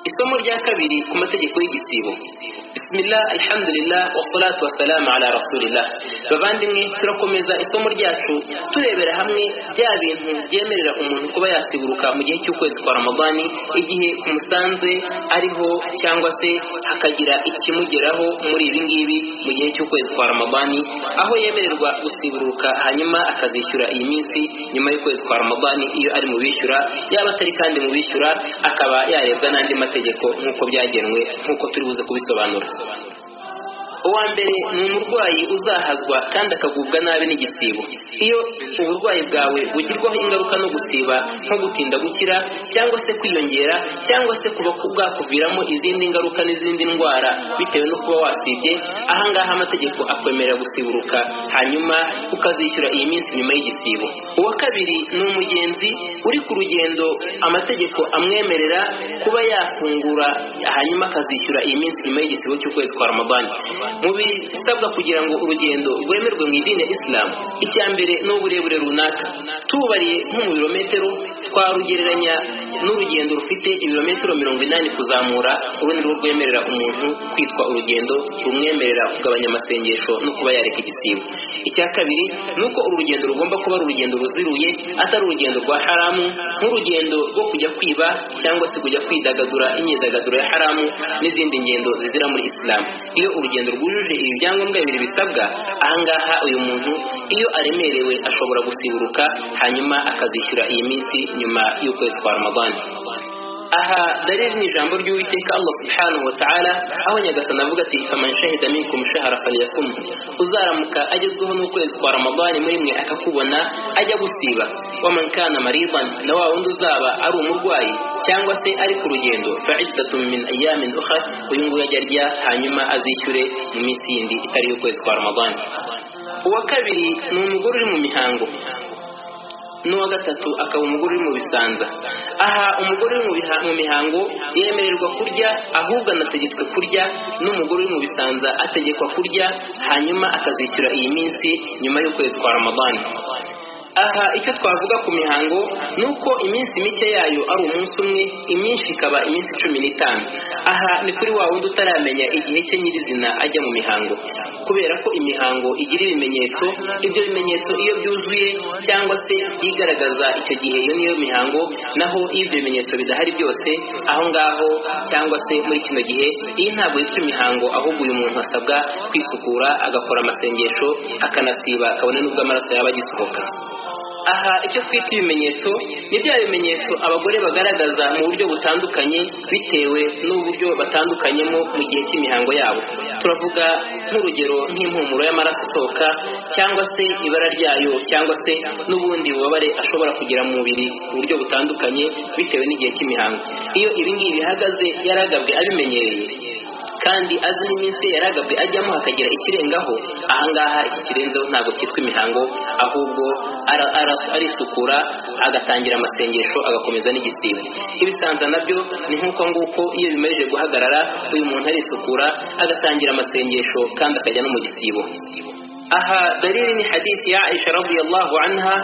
isomo rya kabiri ku mategeko y'igisibo bisimila alhamdulillah wasalatu wasalamu ala rasulillah bavandimwe turakomeza isomo ryacu turebera hamwe bya bintu byemerera umuntu kuba yasiburuka mu gihe cy'ukwezi kwa ramadani igihe kumusanze ariho cyangwa se hakagira ikimugeraho muri ibi ngibi mu gihe cy'ukwezi kwa ramadani aho yemererwa gusiburuka hanyuma akazishyura iyi minsi nyuma y'ukwezi kwa ramadani iyo ari mu bishyura yaba atari kandi mu bishyura akaba yarebwa n'andi mategeko nk'uko byagenwe nk'uko turi buze kubisobanura uwa mbere ni umurwayi uzahazwa kandi akagubwa nabi n'igisibo iyo uburwayi bwawe bugirwaho ingaruka no gusiba nko gutinda gukira cyangwa se kwiyongera cyangwa se kuba bwakuviramo izindi ngaruka n'izindi ndwara bitewe no kuba wasibye ahangaha amategeko akwemerera gusiburuka hanyuma ukazishyura iyi minsi nyuma y'igisibo uwa kabiri ni umugenzi uri ku rugendo amategeko amwemerera kuba yafungura hanyuma akazishyura iyi minsi nyuma y'igisibo cy'ukwezi kwa ramadani mu bisabwa kugira ngo urugendo rwemerwe mu idini ya isilamu icya mbere ni uburebure runaka tubariye nko mu birometero twarugereranya n'urugendo rufite ibirometero mirongo inani kuzamura urundi rwo rwemerera umuntu kwitwa urugendo rumwemerera kugabanya amasengesho no kuba yareka igisibo icya kabiri ni uko urugendo rugomba kuba ari urugendo ruziruye atari urugendo rwa haramu nk'urugendo rwo kujya kwiba cyangwa se kujya kwidagadura imyidagaduro ya haramu n'izindi ngendo zizira muri isilamu iyo urugendo rwujuje ibi byangombwa bibiri bisabwa ahangaha uyu muntu iyo aremerewe ashobora gusiburuka hanyuma akazishyura iyi minsi nyuma y'ukwezi kwa ramadani aha dariri ni ijambo ry'uwiteka allah subhanahu wa ta'ala aho nyagasani avuga ati faman shahida minkum shahara falyasumhu uzaramuka agezweho n'ukwezi kwa ramadani muri mwe akakubona ajya gusiba waman kana maridan na wa wundi uzaba ari umurwayi cyangwa se ari ku rugendo fa'iddatun min ayamin ukhra uyu nguyu ajya arya hanyuma azishyure mu minsi yindi itari y'ukwezi kwa ramadani uwa kabiri ni umugore uri mu mihango n'uwa gatatu akaba umugore uri mu bisanza aha umugore uri mu mihango yemererwa kurya ahubwo anategetswe kurya n'umugore uri mu bisanza ategekwa kurya hanyuma akazishyura iyi minsi nyuma y'ukwezi kwa ramadani aha icyo twavuga ku mihango ni uko iminsi mike yayo ari umunsi umwe imyinshi ikaba iminsi cumi n'itanu aha ni kuri wa wundi utaramenya igihe cye nyirizina ajya mu mihango kubera ko imihango igira ibimenyetso ibyo bimenyetso iyo byuzuye cyangwa se byigaragaza icyo gihe iyo niyo mihango naho iyo ibyo bimenyetso bidahari byose aho ngaho cyangwa se muri kino gihe iyi ntabwo yitwa imihango ahubwo uyu muntu asabwa kwisukura agakora amasengesho akanasiba kabone n'ubwo amaraso yaba agisohoka aha icyo twita ibimenyetso ni bya bimenyetso abagore bagaragaza mu buryo butandukanye bitewe n'uburyo batandukanyemo mu gihe cy'imihango yabo turavuga nk'urugero nk'impumuro y'amaraso asohoka cyangwa se ibara ryayo cyangwa se n'ubundi bubabare ashobora kugira mu mubiri mu buryo butandukanye bitewe n'igihe cy'imihango iyo ibingibi bihagaze yaragabwe abimenyereye kandi azi n'iminsi yaragabwe ajyamo hakagira ikirengaho ahangaha iki kirenzeho ntabwo cyitwa imihango ahubwo arisukura agatangira amasengesho agakomeza n'igisibo ibisanza nabyo ni nk'uko nguko iyo bimaze guhagarara uyu muntu arisukura agatangira amasengesho kandi akajya no mu gisibo aha dalili ni hadithi ya aisha radiyallahu anha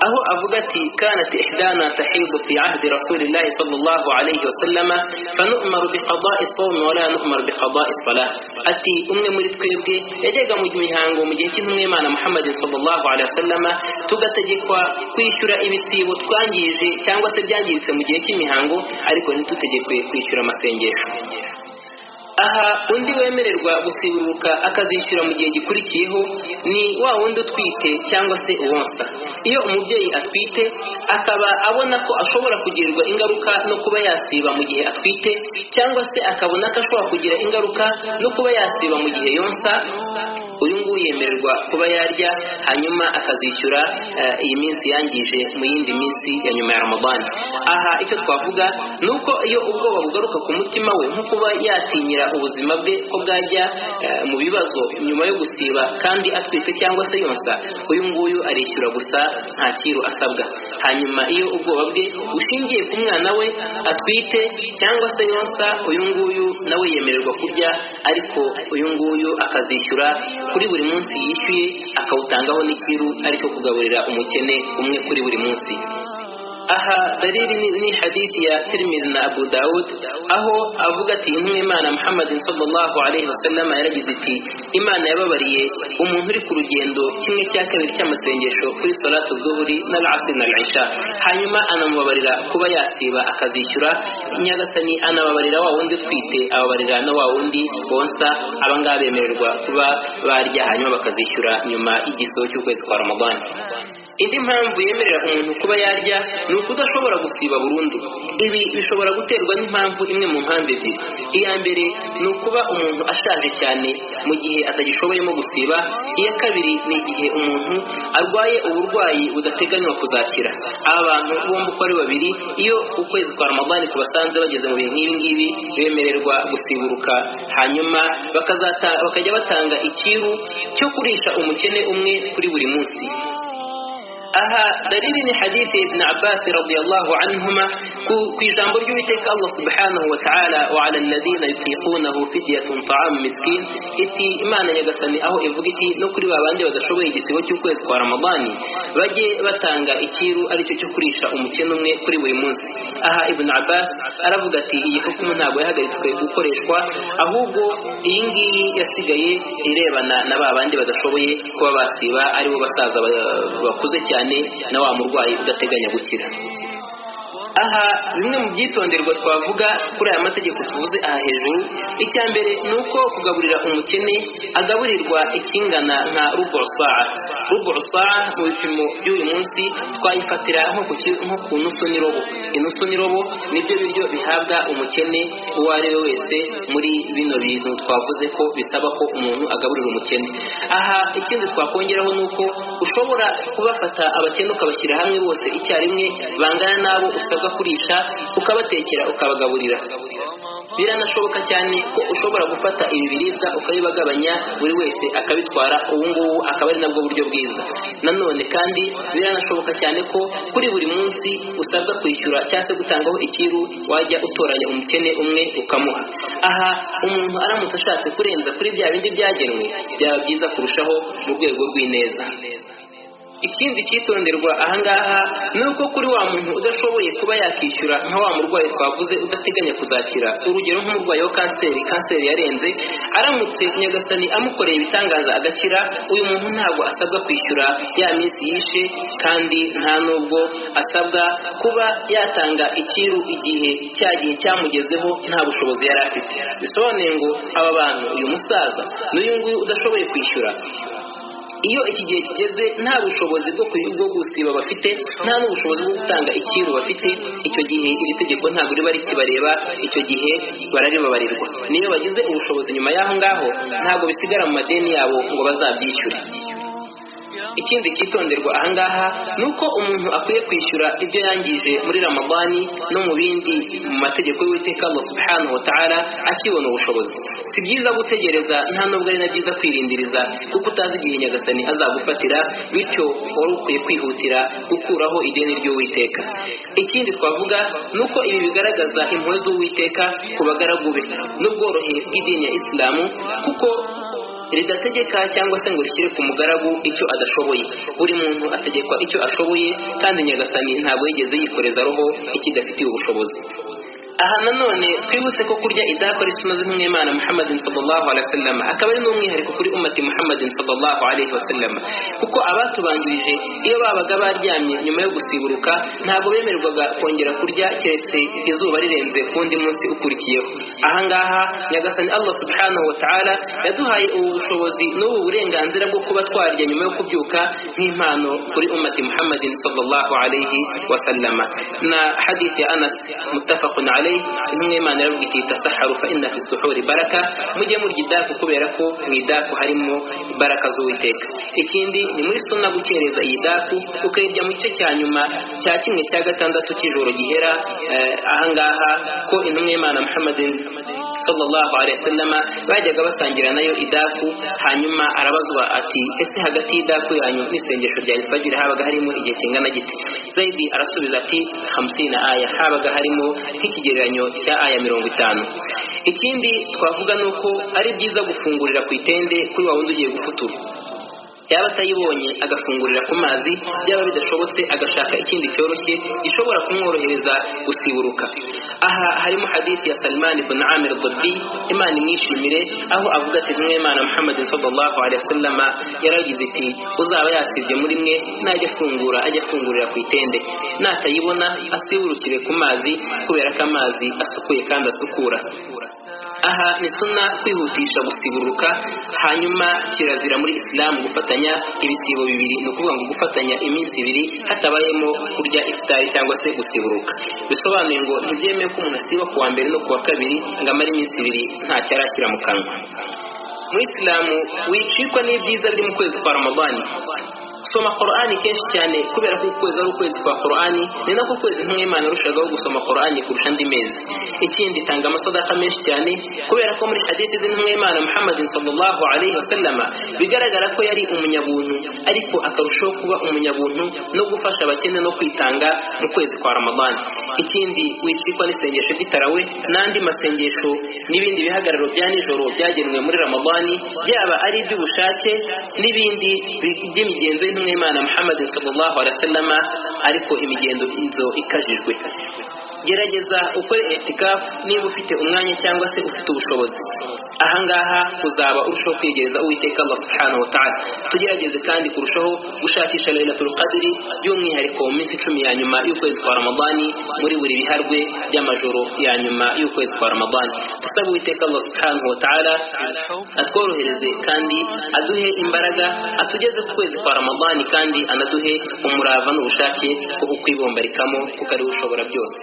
aho avuga ati kanat ihdana tahidu fi ahdi rasulillahi sallallahu alayhi wasallam fanu'maru biqada'i sawmi wa la nu'maru biqada'i salah ati umwe muri twebwe yajyaga mu mihango mu gihe cy'intumwa y'Imana Muhammad sallallahu alayhi wasallam tugategekwa kwishyura ibisibo twangije cyangwa se byangiritse mu gihe cy'imihango ariko ntitutegekwe kwishyura amasengesho aha undi wemererwa gusiburuka akazishyura mu gihe gikurikiyeho ni wa wundi utwite cyangwa se uwonsa iyo umubyeyi atwite akaba abona ko ashobora kugirirwa ingaruka no kuba yasiba mu gihe atwite cyangwa se akabona ko ashobora kugira ingaruka no kuba yasiba mu gihe yonsa uyu nguyu yemererwa kuba yarya hanyuma akazishyura iyi minsi yangije mu yindi minsi ya nyuma ya ramadani aha icyo twavuga ni uko iyo ubwoba bugaruka ku mutima we nko kuba yatinyira ubuzima bwe ko bwajya mu bibazo nyuma yo gusiba kandi atwite cyangwa se yonsa uyu nguyu arishyura gusa nta kiru asabwa hanyuma iyo ubwoba bwe bushingiye ku mwana we atwite cyangwa se yonsa uyu nguyu nawe yemererwa kurya ariko uyu nguyu akazishyura kuri buri munsi yishyuye akawutangaho n'ikiru ariko kugaburira umukene umwe kuri buri munsi aha dalili ni, ni hadithi ya tirmidhi na abu daud aho avuga ati intumwa imana muhammadin sallallahu alaihi wasallam yaragize iti imana yababariye umuntu uri ku rugendo kimwe cya kabiri cy'amasengesho kuri salatu zuhuri na lasi na isha hanyuma anamubabarira kuba yasiba akazishyura nyagasani anababarira wa wundi utwite ababarira na wa wundi bonsa abangaba bemererwa kuba barya hanyuma bakazishyura nyuma y'igisoho cy'ukwezi kwa ramadani indi mpamvu yemerera umuntu kuba yarya ni ukudashobora gusiba burundu ibi bishobora guterwa n'impamvu imwe mu mpamvu ebyiri iya mbere ni ukuba umuntu ashaje cyane mu gihe atagishoboyemo gusiba iya kabiri ni igihe umuntu arwaye uburwayi budateganywa kuzakira aba bantu bombi uko ari babiri iyo ukwezi kwa ramadani kubasanze bageze mu bihe nk'ibi ngibi bemererwa gusiburuka hanyuma bakazata bakajya batanga ikiru cyo kurisha umukene umwe kuri buri munsi aha dalili ni hadithi ibn abbas radiyallahu anhuma ku ijambo ry'uwiteka allah subhanahu wa ta'ala wa ala alladhina yutiqunahu fidyatun ta'am miskin iti imana nyagasani aho ivuga iti no kuri babandi badashoboye igisibo cy'ukwezi kwa ramadani bajye batanga ikiru aricyo cyo kurisha umukene umwe kuri buri munsi aha ibn abbas aravuga ati iyi hukumu ntabwo yahagaritswe gukoreshwa ahubwo iyi ngiyi yasigaye irebana na babandi badashoboye kuba basiba aribo basaza bakuze cyane cyane na wa murwayi udateganya gukira aha bimwe mu byitonderwa twavuga kuri aya mategeko tuvuze aha hejuru icya mbere ni uko kugaburira umukene agaburirwa ikingana nka rugo saa rugo saa mu bipimo by'uyu munsi twayifatira nko ku nusu n'irobo inusu n'irobo nibyo biryo bihabwa umukene uwo ari we wese muri bino bintu twavuze ko bisaba ko umuntu agaburira umukene aha ikindi twakongeraho ni uko ushobora kubafata abakene ukabashyira hamwe bose icyarimwe bangana n'abo usabwa kurisha ukabatekera ukabagaburira biranashoboka cyane ko ushobora gufata ibi biribwa ukabibagabanya buri wese akabitwara ubu ngubu akaba ari nabwo buryo bwiza nanone kandi biranashoboka cyane ko kuri buri munsi usabwa kwishyura cyangwa se gutangaho ikiru wajya utoranya umukene umwe ukamuha aha umuntu aramutse ashatse kurenza kuri bya bindi byagenwe byaba byiza kurushaho mu rwego rw'ineza ikindi cyitonderwa ahangaha ni uko kuri wa muntu udashoboye kuba yakishyura nka wa murwayi twavuze udateganya kuzakira urugero nk'umurwayi wa kanseri kanseri yarenze aramutse nyagasani amukoreye ibitangaza agakira uyu muntu ntabwo asabwa kwishyura ya minsi yishe kandi nta nubwo asabwa kuba yatanga ikiru igihe cya gihe cyamugezeho nta bushobozi yari afite bisobanuye ngo aba bantu uyu musaza n'uyu nguyu udashoboye kwishyura iyo iki gihe kigeze nta bushobozi bwo gusiba bafite nta n'ubushobozi bwo gutanga ikintu bafite icyo gihe iri tegeko ntabwo riba rikibareba icyo gihe bararibabarirwa niyo bagize ubushobozi nyuma y'aho ngaho ntabwo bisigara mu madeni yabo ngo bazabyishyure ikindi cyitonderwa ahangaha ni uko umuntu akwiye kwishyura ibyo yangije muri ramadani no mu bindi mu mategeko y'uwiteka Allah subhanahu wa ta'ala akibona ubushobozi si byiza gutegereza nta nubwo ari na byiza kwirindiriza kuko utazi igihe nyagasani azagufatira bityo wari ukwiye kwihutira gukuraho ideni ry'uwiteka ikindi twavuga ni uko ibi bigaragaza impuhwe z'uwiteka ku bagaragu be n'ubworohe bw'idini ya isilamu kuko ridategeka cyangwa se ngo rishyire ku mugaragu icyo adashoboye buri muntu ategekwa icyo ashoboye kandi nyagasani ntabwo yigeze yikoreza roho ikidafitiye ubushobozi aha nanone twibutse ko kurya idakora isuna z'umwimana muhammadin sallallahu alaihi wasallam akaba ari n'umwihariko kuri umati muhammadin sallallahu alaihi wasallam kuko abatubanjirije iyo babaga baryamye nyuma yo gusiburuka ntabwo bemererwaga kongera kurya keretse izuba rirenze ku wundi munsi ukurikiyeho ahangaha nyagasani allah subhanahu wa ta'ala yaduhaye ubu bushobozi n'ubu burenganzira bwo kuba twarya nyuma yo kubyuka nk'impano kuri umati muhammadin sallallahu alaihi wasallam na hadith ya anas mutafaqun alaihi intumwa y'imana iravuga iti tasaharu fa inna fi suhuri baraka mujye murya idaku kubera ko mu idaku harimo baraka z'uwiteka ikindi ni muri suna gukereza iyi daku ukayirya mu gice cya nyuma cya kimwe cya gatandatu cy'ijoro gihera ahangaha ko intumwa y'imana muhammadin sallallahu alaihi wasallam bajyaga basangira nayo idaku hanyuma arabazwa ati ese hagati y'idaku yanyu n'isengesho rya ifajiri habaga harimo igihe kingana giti zaidi arasubiza ati 50 aya habaga harimo nk'ikigereranyo cya aya mirongo itanu ikindi twavuga ni uko ari byiza gufungurira ku itende kuri wa wundi ugiye gufutura yaba atayibonye agafungurira ku mazi yaba bidashobotse agashaka ikindi cyoroshye gishobora kumworohereza gusiburuka aha harimo hadisi ya Salman ibn Amir Dabbi Imana imwishimire aho avuga ati mwe Imana Muhammad sallallahu alaihi wasallam yaragize iti uzaba yasibye muri mwe najya afungura ajya afungurira ku itende natayibona asiburukire ku mazi kubera ko amazi asukuye kandi asukura aha ni sunna kwihutisha gusiburuka hanyuma kirazira muri isilamu gufatanya ibisibo bibiri ni ukuvuga ngo gufatanya iminsi ibiri hatabayemo kurya ifitari cyangwa se gusiburuka bisobanuye ngo ntibyemewe ko umuntu asiba ku wa mbere no ku wa kabiri ngo amare iminsi ibiri ntacyo arashyira mu kanwa mu isilamu wicikwa n'ibyiza biri mu kwezi kwa ramadani soma korani kenshi cyane kubera ko ukwezi ari ukwezi kwa korani ni nako kwezi nk'imana yarushagaho gusoma korani kurusha andi mezi ikindi tanga amasodaka menshi cyane kubera ko muri hadithi z'intumwimana muhammadin sallallahu alaihi wasallama bigaragara ko yari umunyabuntu ariko akarushaho kuba umunyabuntu no gufasha abakene no kwitanga mu kwezi kwa ramadani ikindi wicikwa n'isengesho ry'itarawe n'andi masengesho n'ibindi bihagararo bya nijoro byagenwe muri ramadani byaba ari iby'ubushake n'ibindi by'imigenzo y'intumwimana muhammadin sallallahu alaihi wasallama ariko imigendo inzo ikajijwe gerageza ukore itikafu niba ufite umwanya cyangwa se ufite ubushobozi ahangaha uzaba urushaho kwegereza uwiteka allah subhanahu wa ta'ala tugerageze kandi kurushaho gushakisha lailatul qadri by'umwihariko mu minsi icumi ya nyuma y'ukwezi kwa ramadani muri buri biharwe by'amajoro ya nyuma y'ukwezi kwa ramadani dusaba uwiteka allah subhanahu wa ta'ala atworohereze kandi aduhe imbaraga atugeze ku kwezi kwa ramadani kandi anaduhe umurava n'ubushake bwo kukwibombarikamo kuko ariwe ushobora byose